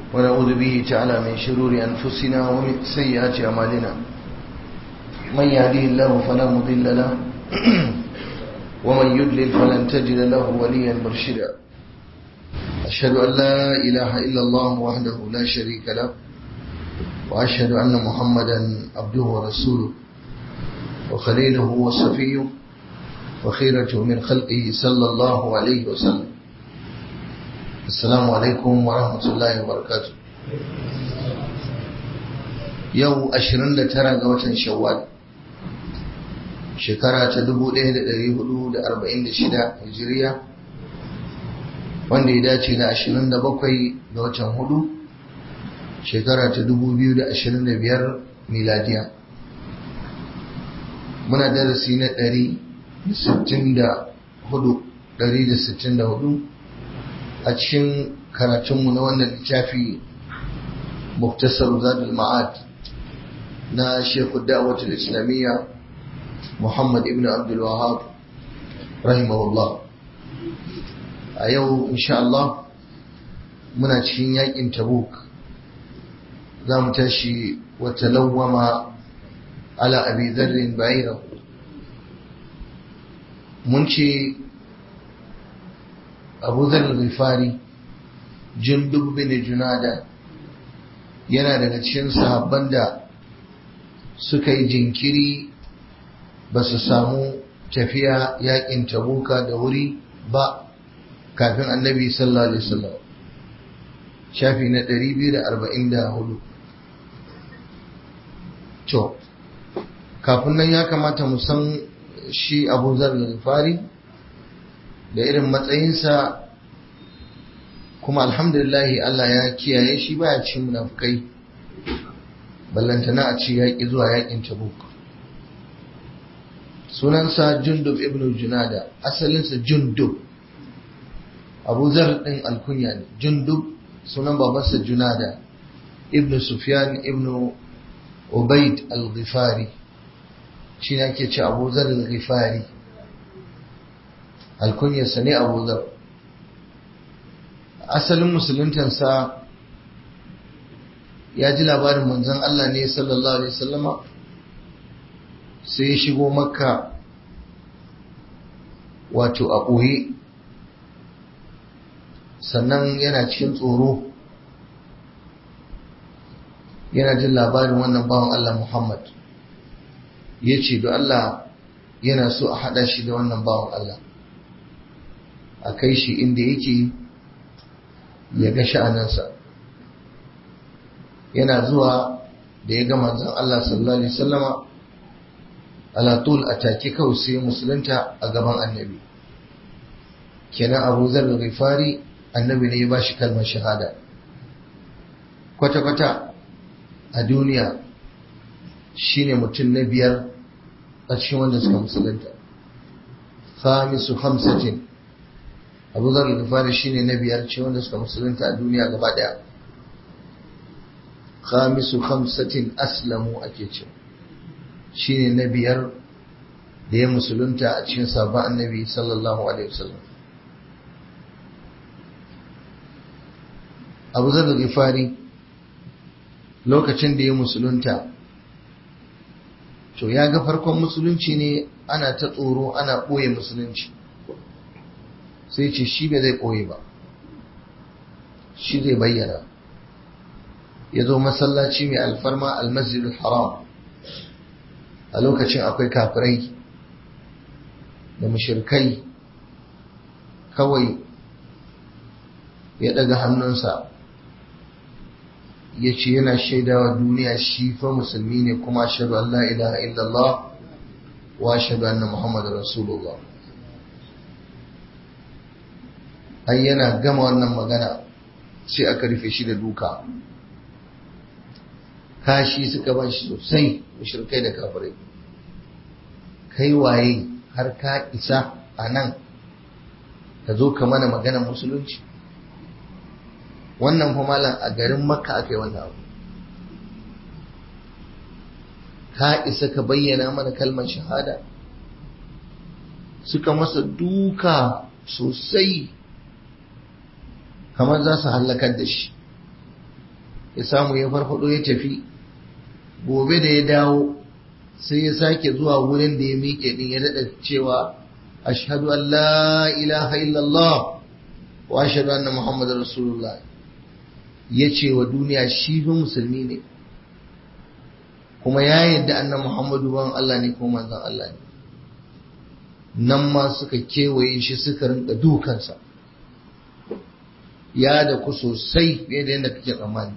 ونعوذ به تعالى من شرور أنفسنا ومن سيئات أعمالنا من يهديه الله فلا مضل له ومن يضلل فلن تجد له وليا مرشدا أشهد أن لا إله إلا الله وحده لا شريك له وأشهد أن محمدا عبده ورسوله وخليله وصفيه وخيرته من خلقه صلى الله عليه وسلم السلام عليكم ورحمة الله وبركاته يو أشرن لترى قوة شوال shekara ta 1446 hijiriya wanda ya dace da 27 ga watan hudu shekara ta 2025 miladiya muna darasi na 164 a cikin karatunmu na wannan littafi muktasar zadul ma'ad na shekul da'awatul islamiyya Muhammad ibn Abdul Wahab rahimahullah a yau insha Allah muna cikin yakin Tabuk za mu tashi wa talawwama ala abi dharrin ba'ira mun ce Abu Dharr al-Ghifari Jundub bin Junada yana daga cikin sahabban da suka yi jinkiri ba su samu tafiya yakin tabuka da wuri ba kafin annabi sallallahu alaihi wasallam shafi na 244 to kafin nan ya kamata mu san shi abu zar fari da irin matsayinsa kuma alhamdulillahi Allah ya kiyaye shi baya cin munafukai ballantana a ci yaƙi zuwa yaƙin tabuk sunansa jundub ibn junada asalinsa jundub abu zar ɗin alkunya ne jundub sunan babansa junada ibn sufyan ibn ubaid al-ghifari shi ne ake ce abu zar al-ghifari alkunyarsa ne abu zar asalin musuluntansa ya ji labarin manzon Allah ne sallallahu alaihi wasallama sai ya shigo makka wato a ɓoye sannan yana cikin tsoro yana jin labarin wannan bawan Allah Muhammad ya ce da Allah yana so a haɗa shi da wannan bawan Allah a kai shi inda yake ya ga sha'anansa yana zuwa da ya ga manzon Allah sallallahu Alaihi wasallama alatul a take kawai sai musulunta a gaban annabi kenan abu zar rifari annabi ne ya ba shi kalmar shahada kwata-kwata a duniya shine mutum na biyar a cikin wanda suka musulunta khamisu hamsatin abu zar rifari shine na biyar ce wanda suka musulunta a duniya gaba daya khamisu hamsatin aslamu ake cewa shine na biyar da ya musulunta a cikin sabon annabi sallallahu alaihi wasallam abu zar gifari lokacin da ya musulunta to ya ga farkon musulunci ne ana ta tsoro ana ɓoye musulunci sai ce shi bai zai ɓoye ba shi zai bayyana ya zo masallaci mai alfarma almasjidul haram a lokacin akwai kafirai da mushirkai kawai ya daga hannunsa ya ce yana shaidawa duniya shi fa musulmi ne kuma shaɗu Allah ilaha illallah wa shaɗu anna Muhammadu Rasulullah ai yana gama wannan magana sai aka rufe shi da duka kashi suka ban shi sosai mushrikai da kafirai kai waye har ka isa a nan ka zo ka mana maganar musulunci wannan fa malam a garin makka aka yi wannan abu ka isa ka bayyana mana kalmar shahada suka masa duka sosai kamar za su hallakar da shi ya samu ya farfado ya tafi gobe da ya dawo sai ya sake zuwa wurin da ya miƙe din ya daɗa cewa ashhadu an la ilaha illallah wa ashhadu anna muhammadar rasulullah ya ce wa duniya shi fi musulmi ne kuma ya yadda annan muhammadu ban Allah ne kuma manzon Allah ne nan ma suka kewaye shi suka rinka dukansa ya da ku sosai fiye da yadda kake tsammani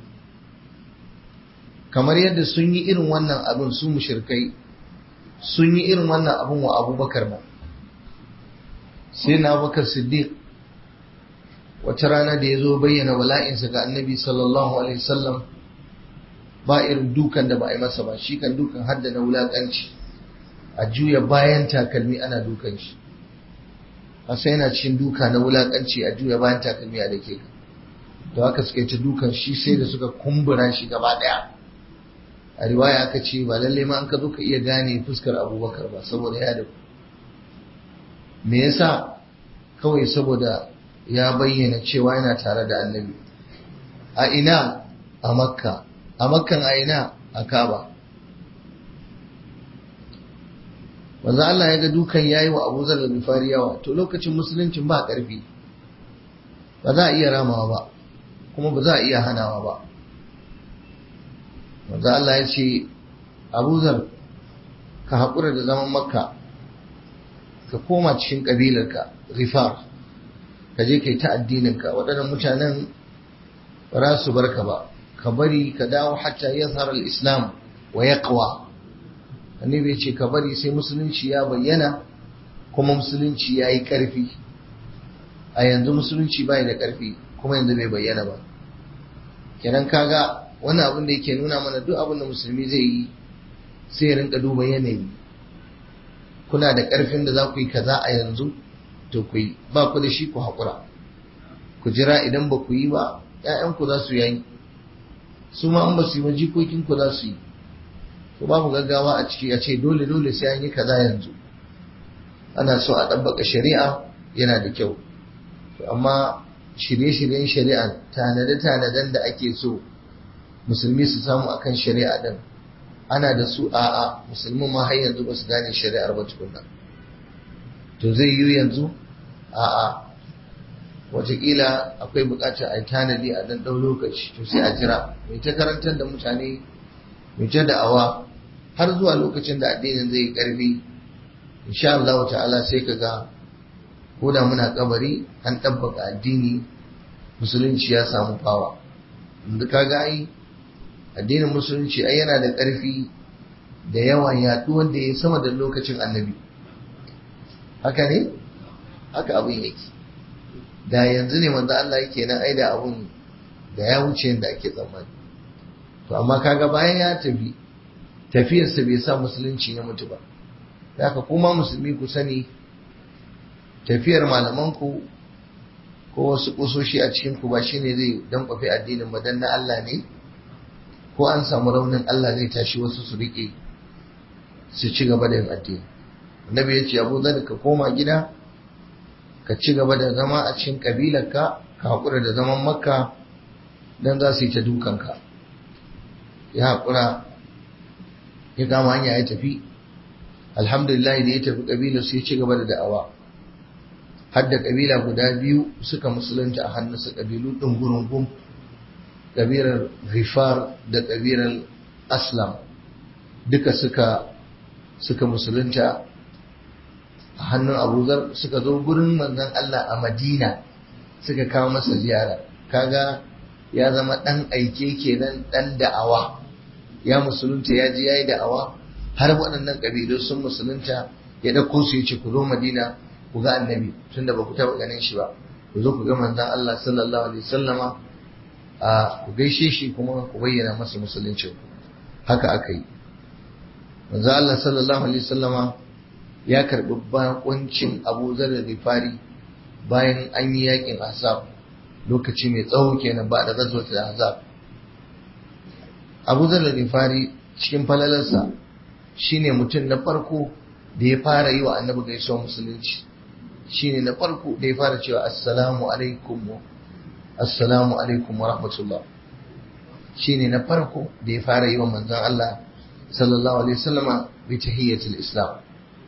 kamar yadda sun yi irin wannan abin su mushirkai sun yi irin wannan abin wa abubakar ba sai na bakar siddiq wata rana da ya zo bayyana wala'insa ga annabi sallallahu alaihi wasallam ba irin dukan da ba a yi masa ba shi kan dukan hadda na wulaƙanci a juya bayan takalmi ana dukan shi a sai yana cikin duka na wulaƙanci a juya bayan takalmi a dake ka da haka suka yi ta dukan shi sai da suka kumbura shi gaba ɗaya a riwaya aka ce ba lallai ma an ka zo ka iya gane fuskar abubakar ba saboda ya da me yasa kawai saboda ya bayyana cewa yana tare da annabi a ina a makka a makkan a ina a kaba wanzu Allah ya ga dukan yayi wa Abu Zar al-Ghifari yawa to lokacin musuluncin ba karfi ba za a iya ramawa ba kuma ba za a iya hanawa ba wanzu Allah ya ce Abu Zar ka haƙura da zaman makka ka koma cikin ƙabilarka Ghifar ka je kai ta addininka waɗannan mutanen ba za su barka ba ka bari ka dawo hatta yazhar al-islam wa yaqwa annabi ce ka bari sai musulunci ya bayyana kuma musulunci ya yi ƙarfi a yanzu musulunci bai da ƙarfi kuma yanzu bai bayyana ba kenan kaga wani abin da yake nuna mana duk abin da musulmi zai yi sai ya rinka duba yanayi kuna da ƙarfin da za ku yi kaza a yanzu to ku yi ba ku da shi ku haƙura ku jira idan ba ku yi ba ‘ya'yanku za su yayi su ma an ba su yi ba jikokinku za su yi to babu gaggawa a ciki a ce dole dole sai an yi kaza yanzu ana so a ɗabbaka shari'a yana da kyau to amma shirye-shiryen shari'a tanade-tanaden da ake so musulmi su samu akan shari'a din ana da su a'a musulmi ma har yanzu ba su gane shari'ar ba tukunna to zai yi yanzu a'a wataƙila akwai buƙatar a yi tanadi a ɗan ɗau lokaci to sai a jira mai ta karantar da mutane mai ta da'awa har zuwa lokacin da addinin zai yi ƙarfi insha Allah ta'ala sai ka ga ko da muna kabari an ɗabbaka addini musulunci ya samu fawa inda ka ga ai addinin musulunci ai yana da ƙarfi da yawan yaɗuwar da ya sama da lokacin annabi haka ne haka abin yake da yanzu ne manzo Allah yake nan ai da abun da ya wuce yadda ake tsammani to amma kaga bayan ya tafi tafiyarsa bai sa musulunci ya mutu ba haka kuma musulmi ku sani tafiyar malamanku ko wasu kusoshi a cikin ku ba shine zai dan kwafi addinin ba dan na Allah ne ko an samu raunin Allah zai tashi wasu su rike su ci gaba da yin addini annabi ya ce abu zan ka koma gida ka ci gaba da zama a cikin kabilarka ka haƙura da zaman makka don za su yi ta dukanka ya haƙura ya kama hanya ya tafi alhamdulillah da ya tafi kabilar su ya ci gaba da da'awa har da kabila guda biyu suka musulunta a hannunsa kabilu ɗin gurungun kabilar rifar da kabilar aslam duka suka suka musulunta a hannun abuzar suka zo gurin manzon Allah a madina suka kawo masa ziyara kaga ya zama ɗan aike kenan ɗan da'awa ya musulunta ya ji ya yi da'awa har waɗannan ƙabilu sun musulunta ya ɗauko su ya ce ku zo madina ku ga annabi tunda ba ku taɓa ganin shi ba ku zo ku ga manzon Allah sallallahu alaihi wasallama a ku gaishe shi kuma ku bayyana masa musulunci haka aka yi manzon Allah sallallahu alaihi wasallama ya karɓi bakuncin Abu Zar Rifari bayan an yi yakin Ahzab lokaci mai tsawo kenan ba da gazo ta Ahzab Abu Zar Rifari cikin falalarsa shine mutum na farko da ya fara yi wa annabi gaisuwa musulunci shine na farko da ya fara cewa assalamu alaikum assalamu alaikum wa rahmatullah shine na farko da ya fara yi wa manzon Allah sallallahu alaihi wasallama bi tahiyyatul islam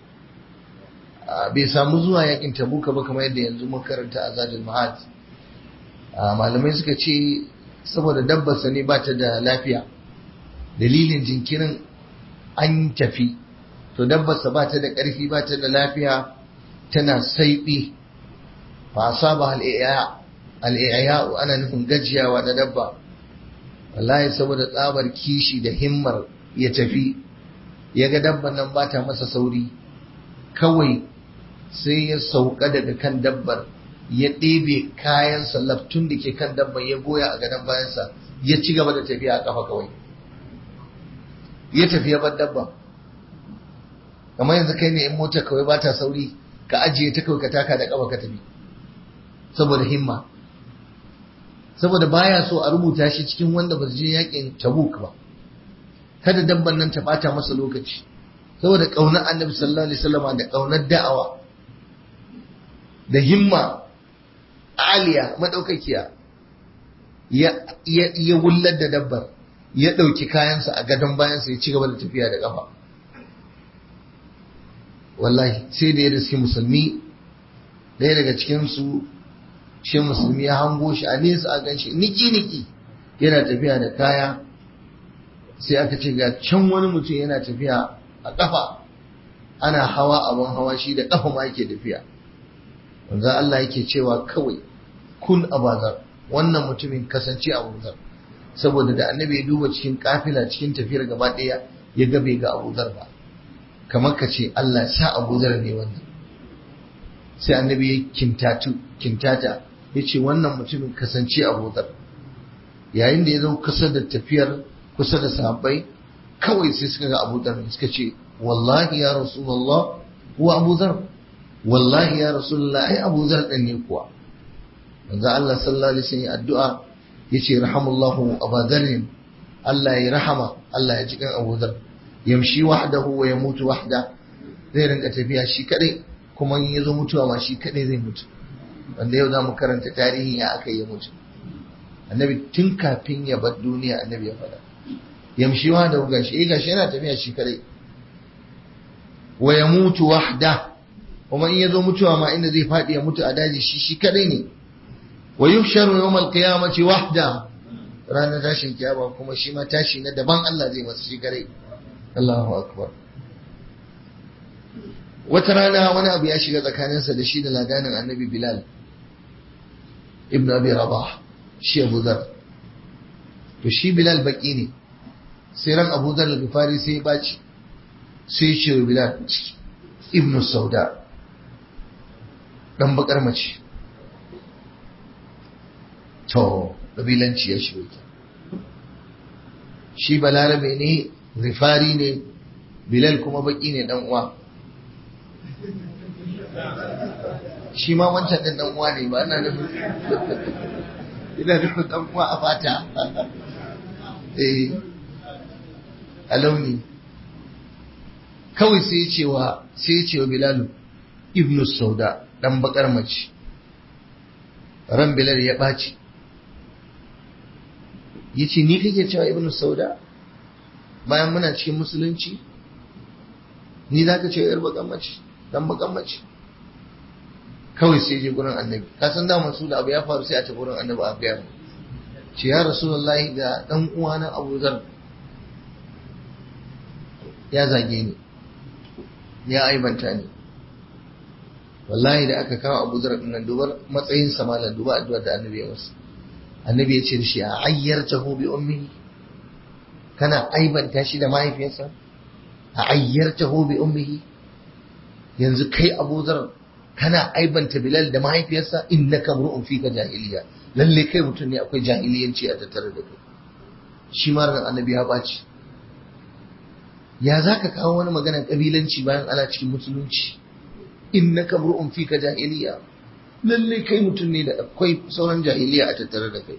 bai samu zuwa yakin tabuka ba kamar yadda yanzu mun karanta a zadul ma'ad malamai suka ce saboda dabbarsa ne ba ta da lafiya dalilin jinkirin an tafi to dabbarsa ba ta da ƙarfi ba ta da lafiya tana saiɓi ba saba al'ayya ana nufin gajiyawa da dabba wallahi saboda tsabar kishi da himmar ya tafi ya ga dabban nan ba ta masa sauri kawai sai ya sauka daga kan dabbar ya ɗebe kayan laftun da ke kan dabban ya goya a gadon bayansa ya ci gaba da tafiya a kafa kawai ya tafi ya bar dabban kamar yanzu kai ne in mota kawai ba ta sauri ka ajiye ta kawai ka taka da kafa ka tafi saboda himma saboda baya so a rubuta shi cikin wanda ba su je yakin tabuk ba kada dabban nan ta bata masa lokaci saboda kaunar annabi sallallahu alaihi wasallam da kaunar da'awa da himma aliya madaukakiya ya ya ya wullar da dabbar ya dauki kayansa a gadon bayansa ya ci gaba da tafiya da kafa wallahi sai da ya riski musulmi ɗaya daga cikin su shi musulmi ya hango shi a nesa a ganshi niki niki yana tafiya da kaya sai aka ce ga can wani mutum yana tafiya a ƙafa ana hawa abin hawa shi da ƙafa ma yake tafiya wanzan Allah yake cewa kawai kun abazar wannan mutumin kasance abuzar saboda da annabi ya duba cikin kafila cikin tafiyar gaba ɗaya ya ga bai ga abuzar ba kamar ka ce Allah sa abuzar ne wannan sai annabi ya kintatu kintata ya ce wannan mutumin kasance abuzar yayin da ya zo kusa da tafiyar kusa da sahabbai kawai sai suka ga Abu Dhar suka ce wallahi ya Rasulullah huwa Abu Dhar wallahi ya Rasulullah ai Abu Dhar din ne kuwa manzo Allah sallallahu alaihi wasallam addu'a yace rahamullahu Abu Dhar Allah ya rahama Allah ya jikan Abu Dhar yamshi wahdahu wa yamutu wahda zai rinka tafiya shi kadai kuma in yazo mutuwa ma shi kadai zai mutu wanda yau zamu karanta tarihi ya aka yi mutu annabi tun kafin ya bar duniya annabi ya faɗa yamshiwa da gashi eh gashi yana tafiya shi kadai wa yamutu wahda kuma in yazo mutuwa ma inda zai fadi ya mutu a daji shi shi kadai ne wa yuhsharu yawm al-qiyamati wahda ranar tashin kiyama kuma shi ma tashi na daban Allah zai masa shi kadai Allahu akbar wata rana wani abu ya shiga tsakaninsa da shi da ladanin annabi Bilal ibn Abi Rabah shi Abu Dhar to shi Bilal baki ne sai ran abu zar al-gifari sai ya baci sai ya ce wa bilal ibnu sauda dan bakar mace to kabilanci ya shigo ta shi balarabe ne rifari ne bilal kuma baki ne dan uwa shi ma wancan din dan uwa ne ba ina nufin ina nufin dan uwa a fata eh a launi kawai sai cewa sai cewa bilalu ibnu sauda dan bakar mace ran bilal ya ɓaci ya ce ni kake cewa ibnu sauda bayan muna cikin musulunci ni za ka ce yar bakan mace dan bakan mace kawai sai je gurin annabi ka san da su da abu ya faru sai a ta gurin annabi a gaya ce ya rasulullahi ga dan uwana abu zar ya zage ni ya aibanta ni wallahi da aka kawo abu zar nan dubar matsayin samalan duba addu'a da annabi ya masa annabi ya ce da shi a ayyartahu bi ummihi kana aibanta shi da mahaifiyarsa a ayyartahu bi ummihi yanzu kai abu zar kana aibanta bilal da mahaifiyarsa innaka mur'un fika jahiliya lalle kai mutum ne akwai jahiliyanci a tattare da kai shi ma ran annabi ya baci ya za ka kawo wani maganar kabilanci bayan ana cikin musulunci innaka mur'un fika jahiliya lalle kai mutum ne da akwai sauran jahiliya a tattare da kai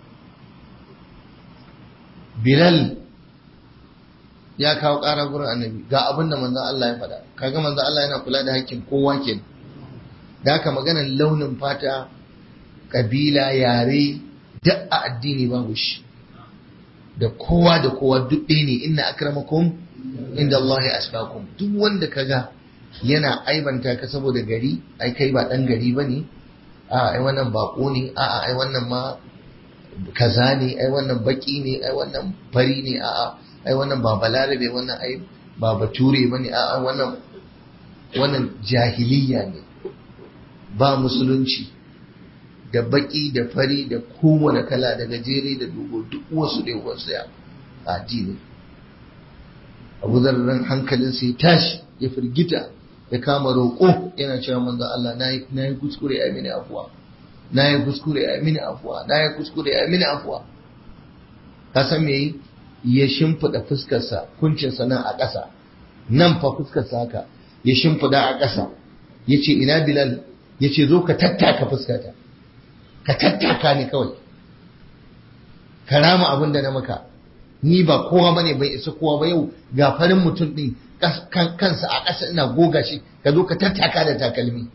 bilal ya kawo ƙara gurin annabi ga abin da manzon Allah ya faɗa kaga manzon Allah yana kula da hakkin kowa ke da haka maganar launin fata kabila yare duk a addini babu shi da kowa da kowa duk ɗaya ne inna akramakum inda Allah ya asfakum duk wanda kaga yana aibanta ka saboda gari ai kai ba dan gari bane a ai wannan bako ne a ai wannan ma kaza ne ai wannan baki ne ai wannan fari ne a ai wannan ba balarabe wannan ai ba bature bane a wannan wannan jahiliya ne ba musulunci da baki da fari da kowane kala da gajere da dogo duk wasu da wasu ya addini abu zarren hankalin sai tashi ya firgita ya kama roƙo yana cewa manzo Allah na yi kuskure a mini afuwa na yi kuskure a mini afuwa na yi kuskure a mini afuwa ka san me ya shimfiɗa fuskarsa kuncinsa nan a ƙasa nan fa fuskarsa haka ya shimfiɗa a ƙasa ya ce ina bilal ya ce zo ka tattaka fuskata ka tattaka ni kawai ka rama abin da na maka ni ba kowa bane bai isa kowa ba yau ga farin mutum din kansa a ƙasa ina goga shi ka zo ka tattaka da takalmi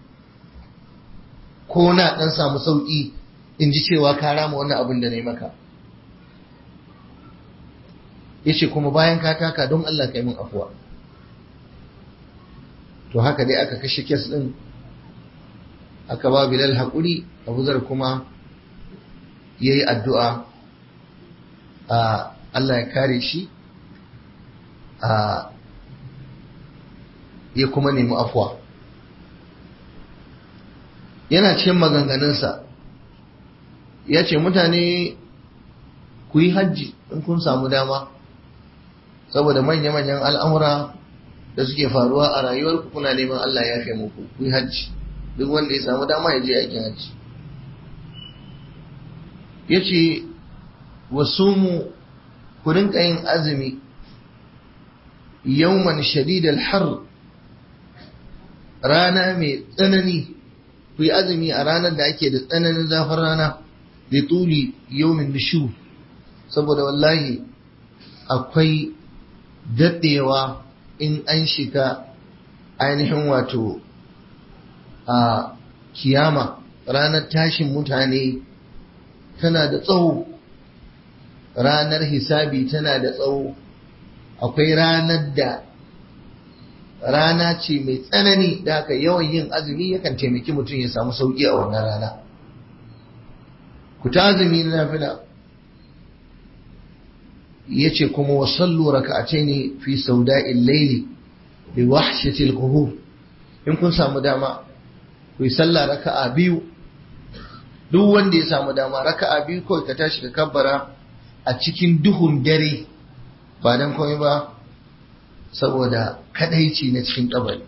ko na dan samu sauki in ji cewa ka rama wannan abin da na yi maka yace kuma bayan ka taka don Allah ka yi min afuwa to haka dai aka kashe kes din aka ba Bilal haƙuri Abuzar kuma ya yi addu'a a Allah ya kare shi a ya kuma nemi afuwa yana cikin maganganunsa ya ce mutane ku yi hajji in kun samu dama saboda manya-manyan al'amura da suke faruwa a rayuwarku kuna neman Allah ya fi muku ku yi hajji duk wanda ya samu dama ya je aikin hajji ya ce wasu mu ku rinka yin azumi yawman shadidal har rana mai tsanani ku yi azumi a ranar da ake da tsananin zafin rana da tuli yawmin nishu saboda wallahi akwai daɗewa in an shiga ainihin wato a kiyama ranar tashin mutane tana da tsawo ranar hisabi tana da tsawo akwai ranar da rana ce mai tsanani da haka yawan yin azumi yakan taimaki mutum ya samu sauki a wannan rana ku ta azumi na nafila ya ce kuma wasallu raka'ace ne fi sauda'il laili bi wahshatil qubur in kun samu dama ku yi sallah raka'a biyu duk wanda ya samu dama raka'a biyu kawai ka tashi ka kabbara a cikin duhun dare ba dan komai ba saboda kadaici na cikin kabari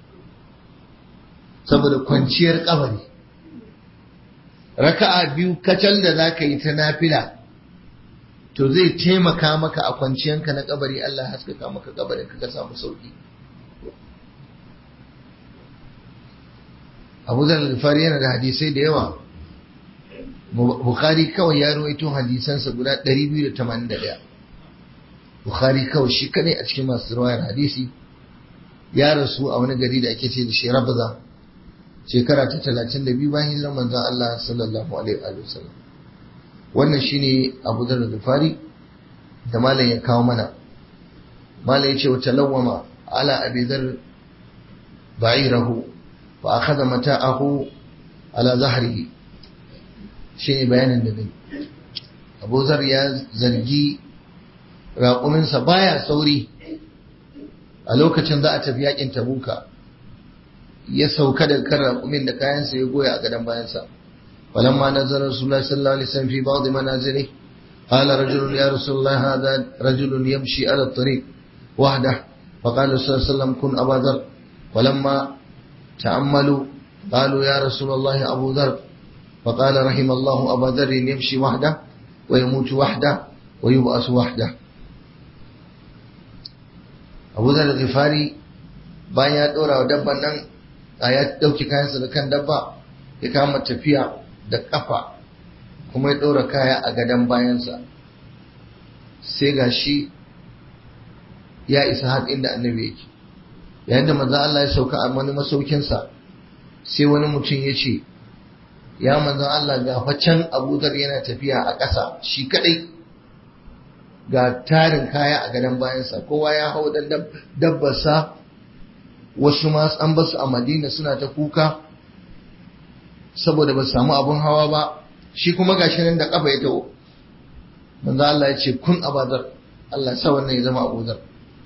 saboda kwanciyar kabari raka'a biyu kacal da za ka yi ta nafila to zai taimaka maka a kwanciyanka na kabari Allah haskaka maka kabarin ka samu sauki Abu Zar al-Ghifari yana da hadisai da yawa Bukhari kawai ya rawaito hadisansa guda 281 Bukhari kawai shi kadai a cikin masu riwayar hadisi ya rasu a wani gari da ake ce da shi Rabza shekara ta 32 bayan hijirar manzon Allah sallallahu alaihi wa sallam wannan shine Abu Dharr al-Ghifari da malam ya kawo mana malam ya ce wa talawwama ala Abi Dharr ba'irahu wa akhadha mata'ahu ala zahrihi shine bayanin da zai Abu Dharr ya zargi raƙuminsa baya sauri a lokacin za a tafi yakin Tabuka ya sauka da kan raƙumin da kayansa ya goya a gadon bayansa ولما نزل رسول الله صلى الله عليه وسلم في بعض منازله قال رجل يا رسول الله هذا رجل يمشي على الطريق وحده فقال صلى الله عليه وسلم كن أبا ذر ولما تأملوا قالوا يا رسول الله أبو ذر فقال رحم الله أبا ذر يمشي وحده ويموت وحده ويبأس وحده أبو ذر الغفاري bayan ya ɗora wa dabban nan a ya ɗauki kayansa da kan dabba ya kama tafiya da ƙafa kuma ya ɗora kaya a gadon bayansa sai ga shi ya isa har inda annabi yake yayin da manzan Allah ya sauka a wani masaukinsa sai wani mutum ya ce ya manzan Allah ga can abudar yana tafiya a ƙasa shi kaɗai ga tarin kaya a gadon bayansa kowa ya hau dan dabbarsa wasu ma an basu a madina suna ta kuka saboda ba samu abun hawa ba shi kuma gashi nan da kafa ya taho manzo Allah ya ce kun abazar Allah sa wannan ya zama abuzar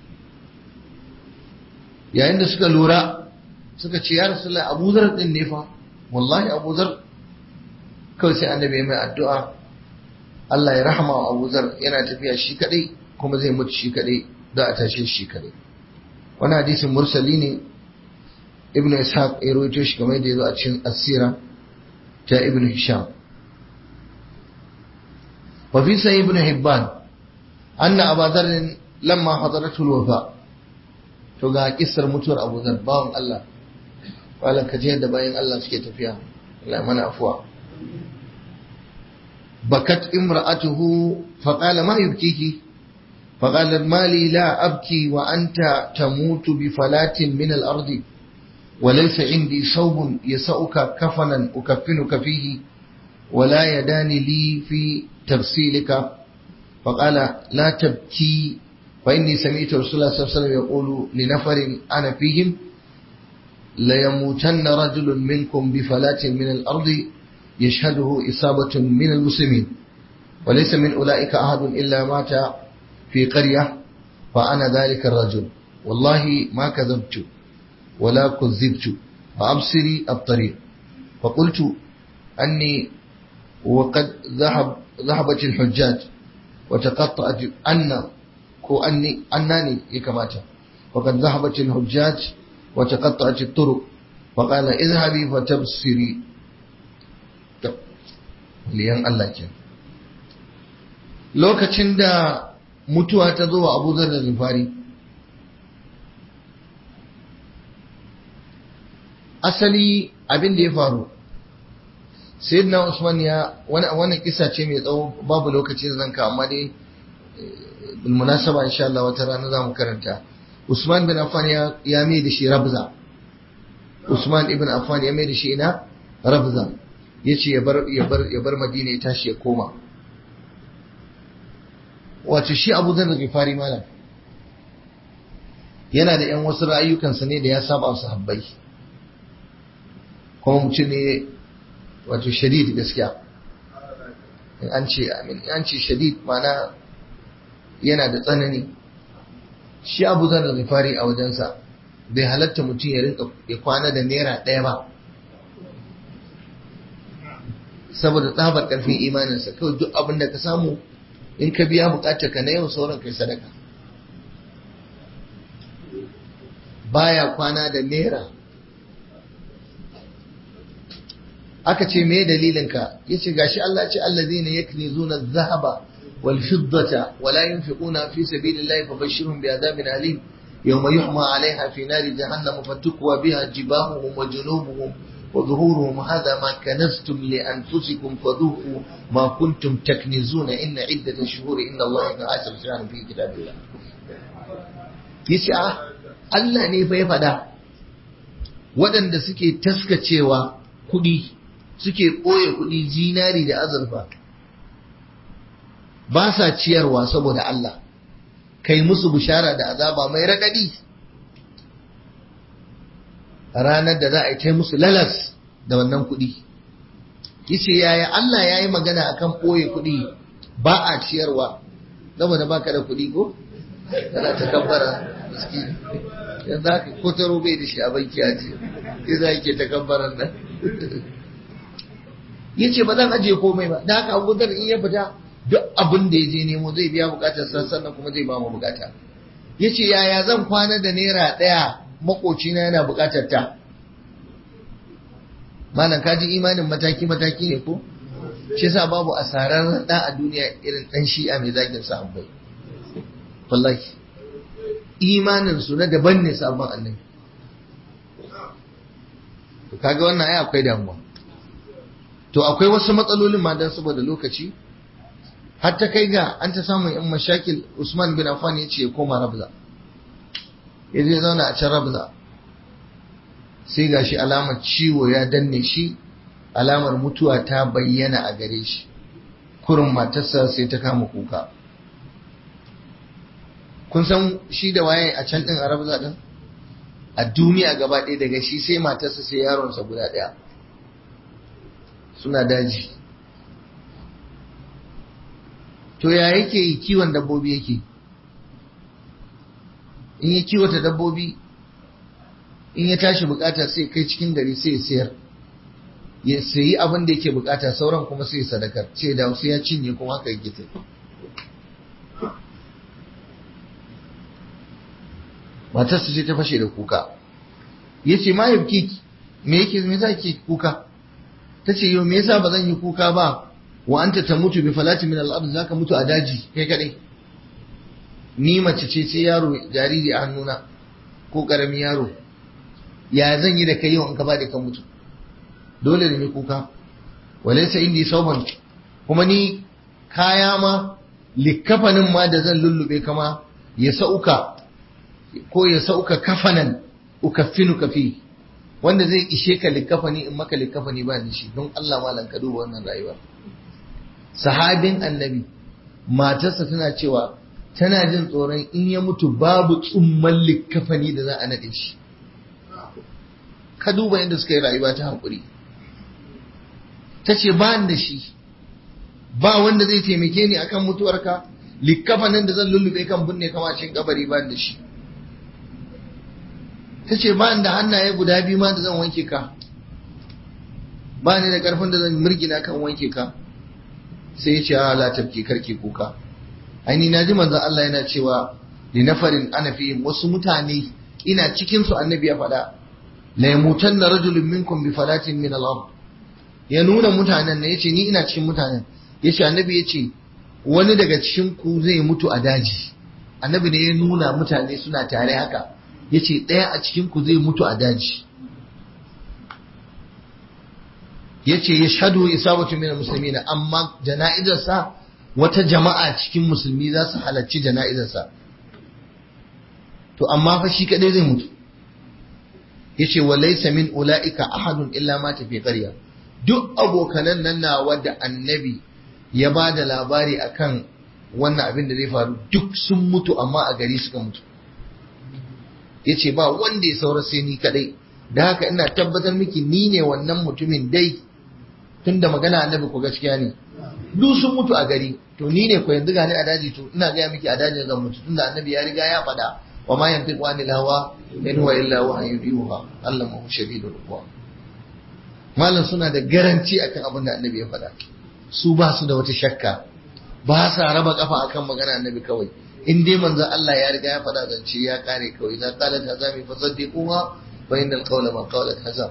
yayin da suka lura suka ce ya rasulullah abuzar din ne fa wallahi abuzar kawai sai annabi ya mai addu'a Allah ya rahama wa abuzar yana tafiya shi kadai kuma zai mutu shi kadai za a tashe shi kadai wani hadisin mursali ne ibnu ishaq ya rawaito shi kamar yadda ya zo a cikin asira ta ibnu hisham wa fi sahih ibnu hibban anna abu dharr lamma hadaratu alwafa to ga kissar mutuwar abu dharr bawan Allah wala kaje yadda bayan Allah suke tafiya Allah mana afuwa بكت امرأته فقال ما يبكيك فقالت ما لي لا أبكي وأنت تموت بفلاة من الأرض وليس عندي صوب يسأك كفنا أكفنك فيه ولا يدان لي في تغسيلك فقال لا تبكي فإني سمعت رسول الله صلى الله عليه وسلم يقول لنفر أنا فيهم ليموتن رجل منكم بفلاة من الأرض يشهده إصابة من المسلمين وليس من أولئك أحد إلا مات في قرية فأنا ذلك الرجل والله ما كذبت ولا كذبت فأبصري الطريق فقلت أني وقد ذهب ذهبت الحجاج وتقطعت أن كو أني أنني يكمات وقد ذهبت الحجاج وتقطعت الطرق فقال اذهبي فتبصري liyan Allah ke lokacin da mutuwa ta zo wa abu da zufari asali abin da ya faru sayyidina usman ya wani kisa ce mai tsawo babu lokaci da zanka amma dai munasaba insha Allah wata rana za mu karanta usman bin affan ya mai da shi rabza usman ibn affan ya mai da shi ina rabza ya ce ya bar madina ya tashi ya koma wato shi abu zan da fari malam yana da yan wasu ra'ayyukansa ne da ya saba su habbai kuma mutum ne wato shadid gaskiya in an ce amin an ce shadid mana yana da tsanani shi abu zan da fari a wajensa bai halatta mutum ya rinka ya kwana da naira ɗaya ba saboda tsabar karfin imaninsa kawai duk abin da ka samu in ka biya bukatar ka na yau sauran kai sadaka baya kwana da naira aka ce me dalilinka yace gashi Allah ce allazina yaknizuna adh-dhahaba wal fiddata wa la yunfiquna fi sabilillahi fabashshirhum bi'adabin alim yawma yuhma 'alayha fi nari jahannam fatukwa biha jibahuhum wa junubuhum وظهورهم هذا ما كنزتم لأنفسكم فذوقوا ما كنتم تكنزون إن عدة الشهور إن الله إن عشر شهر في كتاب الله يسعى Allah ne fa ya faɗa waɗanda suke taskacewa kuɗi suke ɓoye kuɗi zinari da azurfa ba sa ciyarwa saboda Allah kai musu bishara da azaba mai raɗaɗi ranar da za a yi ta musu lalas da wannan kuɗi yace yaya Allah ya yi magana akan ɓoye kuɗi ba a ciyarwa saboda baka da kuɗi ko kana ta kabbara miskini yanzu haka ko ta robe da shi a banki a ce sai za ke ta kabbaran nan yace ba zan ajiye komai ba da haka abu in ya fita duk abin da ya je nemo zai biya bukatar sannan kuma zai ba mu bukata yace yaya zan kwana da naira ɗaya makocina yana bukatar ta malam kaji imanin mataki mataki ne ko shi yasa babu asarar da a duniya irin dan shi'a mai zagin sahabbai wallahi imanin su na daban ne sabon annabi to kaga wannan ai akwai damuwa to akwai wasu matsalolin ma dan saboda lokaci har ta kai ga an ta samun yan mashakil Usman bin Affan ya ce ya koma Rabza ya je zauna a can Rabza sai gashi alamar ciwo ya danne shi alamar mutuwa ta bayyana a gare shi kurin matarsa sai ta kama kuka kun san shi da waye a can din arabza din a duniya gaba ɗaya daga shi sai matarsa sai yaronsa guda ɗaya suna daji to ya yake yi kiwon dabbobi yake in ya kiwata dabbobi in ya tashi bukata sai kai cikin gari sai ya sayar ya sayi abin da yake bukata sauran kuma sai sadakar ce da wasu ya cinye kuma haka yake ta matarsa ce ta fashe da kuka ya ce ma yabki me yake me yasa ke kuka ta ce yau me yasa ba zan yi kuka ba wa anta tamutu bi falati min al-ard zaka mutu a daji kai kadai ni mace ce ce yaro jariri a hannuna ko karamin yaro ya zan yi da kai yau in ka ba da ka mutu dole ne kuka walaysa indi sauban kuma ni kaya ma likkafanin ma da zan lullube kama ya sauka ko ya sauka kafanan ukaffinu kafi wanda zai ishe ka likkafani in maka likkafani ba da shi don Allah malam ka duba wannan rayuwa sahabin annabi matarsa tana cewa tana jin tsoron in ya mutu babu tsumman likkafani da za a naɗe shi ka duba yadda suka yi rayuwa ta haƙuri ta ce ba da shi ba wanda zai taimake ni akan mutuwarka likkafanin da zan lullube kan binne kama cikin kabari ba da shi ta ce ba da hannaye guda biyu ma da zan wanke ka ba ni da karfin da zan mirgina kan wanke ka sai ya ce a la tafki karki kuka aini na ji manzon Allah yana cewa li nafarin ana fi wasu mutane ina cikin su annabi ya faɗa la yamutanna rajulun minkum bi falatin min al ya nuna mutanen ne yace ni ina cikin mutanen yace annabi yace wani daga cikin ku zai mutu a daji annabi ne ya nuna mutane suna tare haka yace ɗaya a cikin ku zai mutu a daji yace yashhadu isabatu min almuslimin amma jana'izarsa wata jama'a cikin musulmi za su halarci jana'izarsa to amma fa shi kadai zai mutu yace wa laysa min ulaika ahadun illa ma fi qarya duk abokanan nan na wadda annabi ya ba da labari akan wannan abin da zai faru duk sun mutu amma a gari suka mutu yace ba wanda ya saura sai ni kadai da haka ina tabbatar miki ni ne wannan mutumin dai tunda magana annabi ko gaskiya ne duk sun mutu a gari to ni ne ko yanzu gani a daji to ina gaya miki a dajin zan mutu tunda annabi ya riga ya faɗa wa ma yantiqu anil hawa in huwa illa wahyun yuha allamahu shadidul quwa malam suna da garanci akan abin da annabi ya faɗa su ba su da wata shakka ba sa raba kafa akan magana annabi kawai in dai manzo Allah ya riga ya faɗa zance ya kare kawai idan qalat hazami fa saddiquha fa innal qawla ma qalat hazam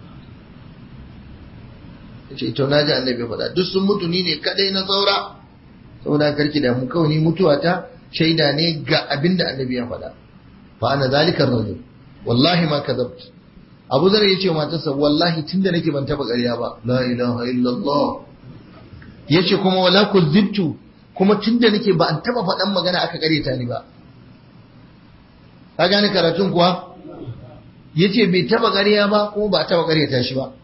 yace to naji annabi faɗa duk sun mutu ni ne kadai na saura saboda karki da mu kawai ni mutuwa ta shaida ne ga abin da annabi ya faɗa fa ana zalika rajul wallahi ma kadhabt Abu Zar yace wa matarsa wallahi tunda nake ban taba ƙarya ba la ilaha illallah yace kuma wala kuzibtu kuma tunda nake ba an taba faɗan magana aka ƙareta ni ba ka gane karatun kuwa yace bai taba ƙarya ba kuma ba taba ƙareta shi ba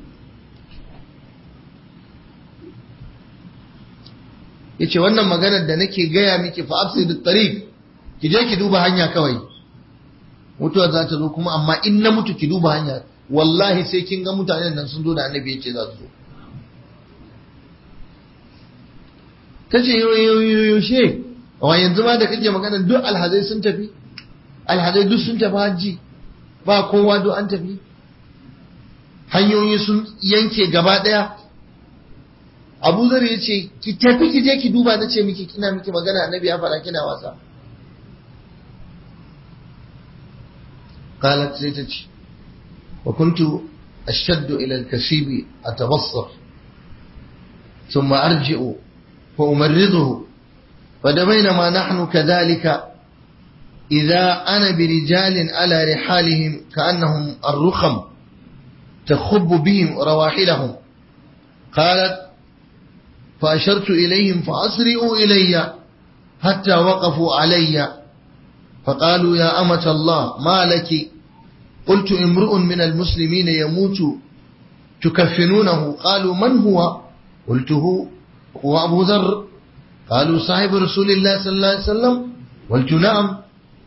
yace wannan maganar da nake gaya miki fa absid tariq ki je ki duba hanya kawai mutuwa za ta zo kuma amma in na mutu ki duba hanya wallahi sai kin ga mutanen nan sun zo da annabi yace za su zo tace yaushe wa yanzu ma da kake magana duk alhazai sun tafi alhazai duk sun tafi hajji ba kowa duk an tafi hanyoyi sun yanke gaba daya abu zar ya ce ki tafi ki je ki duba na ce miki kina miki magana annabi ya fara kina wasa qalat sai ta ce wa kuntu ashaddu ila al-kasibi atabassar thumma arji'u fa umarriduhu فبينما نحن كذلك إذا أنا برجال على رحالهم كأنهم الرخم تخب بهم رواحلهم قالت فأشرت إليهم فأسرعوا إلي حتى وقفوا علي فقالوا يا أمة الله ما لك قلت امرؤ من المسلمين يموت تكفنونه قالوا من هو قلت هو, هو أبو ذر قالوا صاحب رسول الله صلى الله عليه وسلم قلت نعم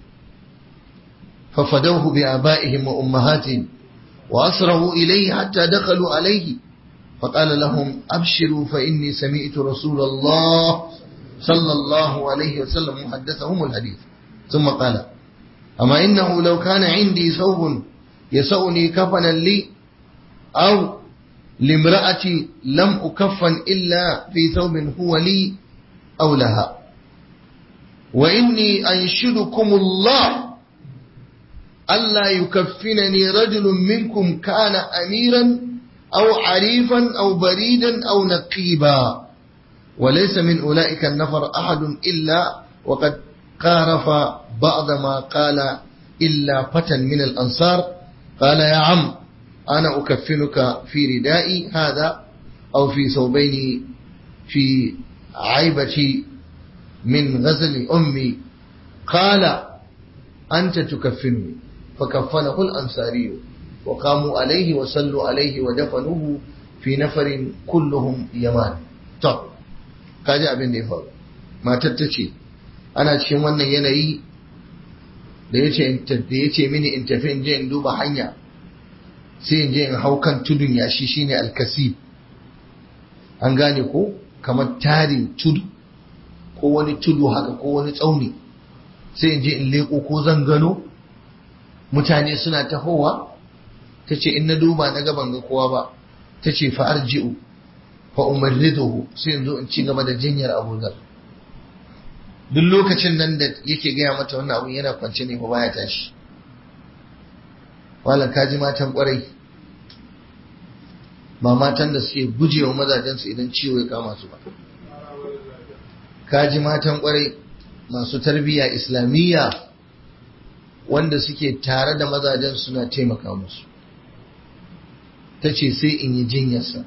ففدوه بآبائهم وأمهاتهم وأسرعوا إليه حتى دخلوا عليه فقال لهم أبشروا فإني سمعت رسول الله صلى الله عليه وسلم محدثهم الحديث ثم قال أما إنه لو كان عندي ثوب يسعني كفنا لي أو لامرأتي لم أكفن إلا في ثوب هو لي أو لها وإني أنشدكم الله ألا يكفنني رجل منكم كان أميرا أو عريفا أو بريدا أو نقيبا وليس من أولئك النفر أحد إلا وقد قارف بعض ما قال إلا فتى من الأنصار قال يا عم أنا أكفنك في ردائي هذا أو في ثوبين في عيبتي من غزل أمي قال أنت تكفنني فكفنه الأنصاري وقاموا عليه وصلوا عليه ودفنوه في نفر كلهم يمان طب kaji abin da ya faru matar ta ce ana cikin wannan yanayi da ya ce mini in tafi in je in duba hanya sai in je in hau kan tudun yashi shine alkasib an gane ko kamar tarin tudu ko wani tudu haka ko wani tsauni sai in je in leko ko zan gano mutane suna tahowa ta ce in na duba na gaban ga kowa ba ta ce fa'ar ji'u fa umarriduhu sai in zo in ci gaba da jinyar abuzar duk lokacin nan da yake gaya mata wannan abun yana kwance ne ba baya tashi wala kaji matan kwarai ba matan da suke gujewa mazajensu idan ciwo ya kama su ba kaji matan kwarai masu tarbiyya islamiyya wanda suke tare da mazajen suna taimaka musu ta ce sai in yi jinyarsa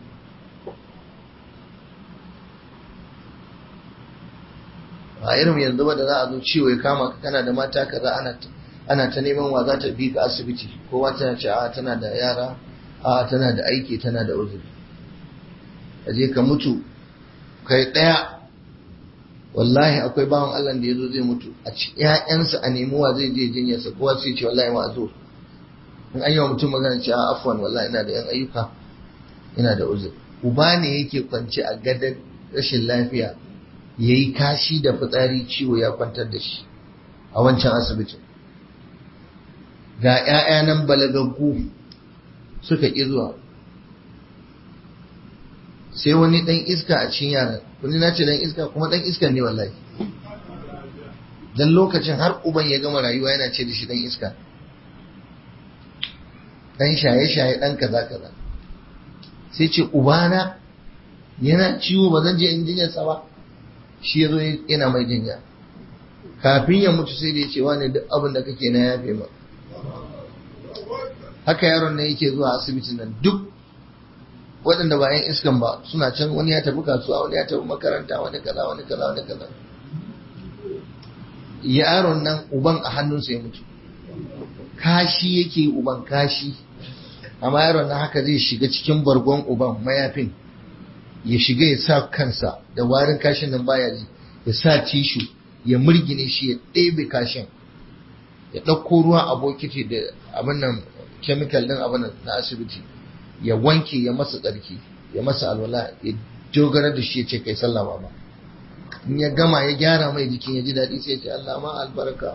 a irin yanzu ba da za a zo ciwo ya kama ka kana da mata kaza ana ana ta neman wa za ta bi ka asibiti kowa tana ce a tana da yara a tana da aiki tana da uzuri je ka mutu kai daya wallahi akwai bawan Allah da yazo zai mutu a ci ƴaƴansa a nemi wa zai je jinyarsa kowa sai ce wallahi ma zo in an yi wa mutum magana ce a afwan wallahi ina da yan ayyuka ina da uzuri uba ne yake kwance a gadon rashin lafiya yayi kashi da fitsari ciwo ya kwantar da shi a wancan asibitin ga ‘ya'ya nan balagaggu suka ƙi zuwa sai wani ɗan iska a cikin yaran kuni na ce ɗan iska kuma ɗan iska ne wallahi dan lokacin har uban ya gama rayuwa yana ce da shi ɗan iska ɗan shaye-shaye ɗan kaza kaza sai ce ubana yana ciwo ba zan je in jinyarsa ba shi ya zo yana mai jinya kafin ya mutu sai da ya ce wani duk abin da kake na yafe ma haka yaron nan yake zuwa asibitin nan duk waɗanda ba yan iskan ba suna can wani ya tafi kasuwa wani ya tafi makaranta wani kaza wani kaza wani kaza yaron nan uban a hannunsa ya mutu kashi yake uban kashi amma yaron nan haka zai shiga cikin bargon uban mayafin ya shiga ya sa kansa da warin kashin nan baya ji ya sa tishu ya murgine shi ya ɗebe kashin ya ɗauko ruwa a bokiti da abin nan chemical din abin na asibiti ya wanke ya masa tsarki ya masa alwala ya dogara da shi ya ce kai sallah ba in ya gama ya gyara mai jikin ya ji daɗi sai ya ce Allah ma albarka